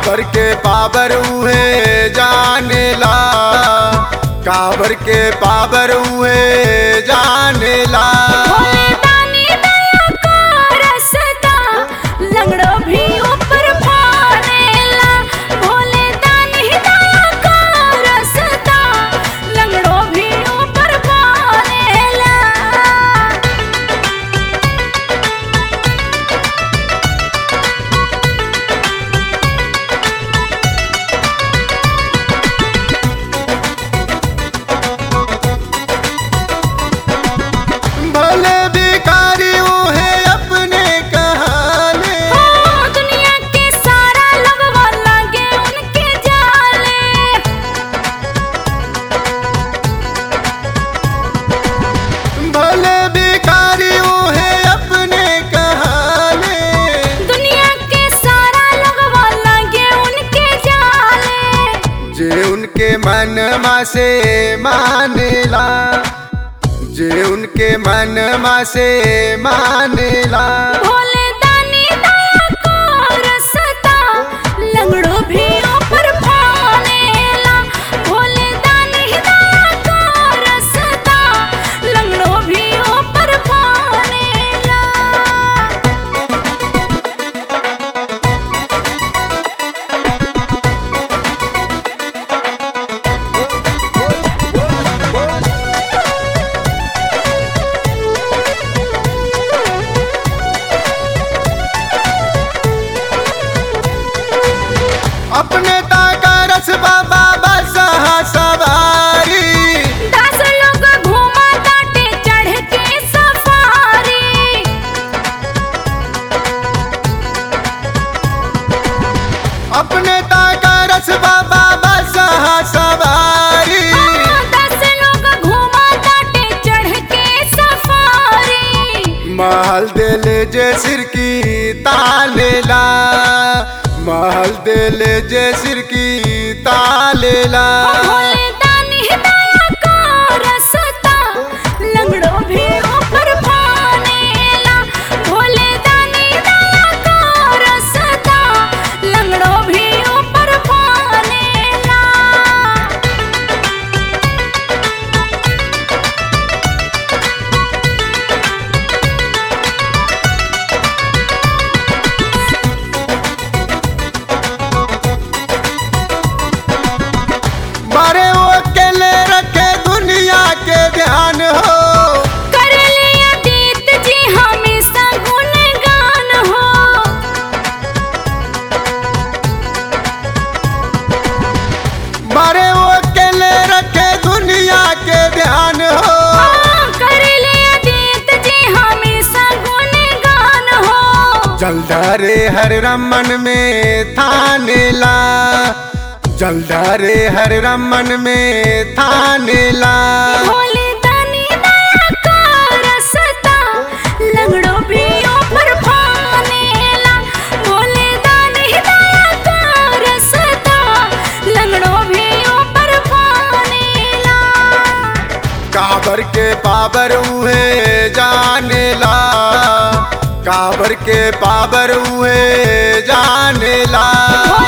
काबर के पावर उहे जानेला काबर के पावर उहे जानेला भोले दानी दया का रसता लंगड़ो भी ऊपर फानेला भोले दानी दया का रसता लंगड़ो भी ऊपर फानेला भले भिखारी उहे अपने कहाने ओ दुनिया के सारा लगवा लागे उनके जाले भले भिखारी उहे अपने कहाने दुनिया के सारा लगवा लागे उनके जाले जे उनके मन से मानेला जे उनके मन से मानेला भोले दानी दया को रसता लंगड़ो भी ऊपर फानेला भोले दानी दया को रसता लंगड़ो भी ऊपर फानेला अपने ताका रस बाबा बसहा सवारी दस लोग घूमा ताटे चढ़ के सफारी अपने ताका रस बाबा बसहा सवारी दस लोग घूमा ताटे चढ़ के सफारी महल दिल जे सिर की तालेला महल दिल जे सिर की तालेला भोले दानी दया का रसता लंगड़ो भी ऊपर फानेला भोले दानी दया का रसता लंगड़ो भी ऊपर फानेला मारे वो अकेले रखे दुनिया के ध्यान हो कर लिया दीत जी हमेशा गुणगान हो मारे वो अकेले रखे दुनिया के ध्यान हो हाँ, कर लिया दीत जी हमेशा गुणगान हो जलधारे हर रमन में थानेला जलधारे हर रमन में थानेला भोले दानी दया का रसता लंगड़ो भी ऊपर फानेला भोले दानी दया का रसता लंगड़ो भी ऊपर फानेला काबर के पावर उहे जानेला काबर के पावर उहे जानेला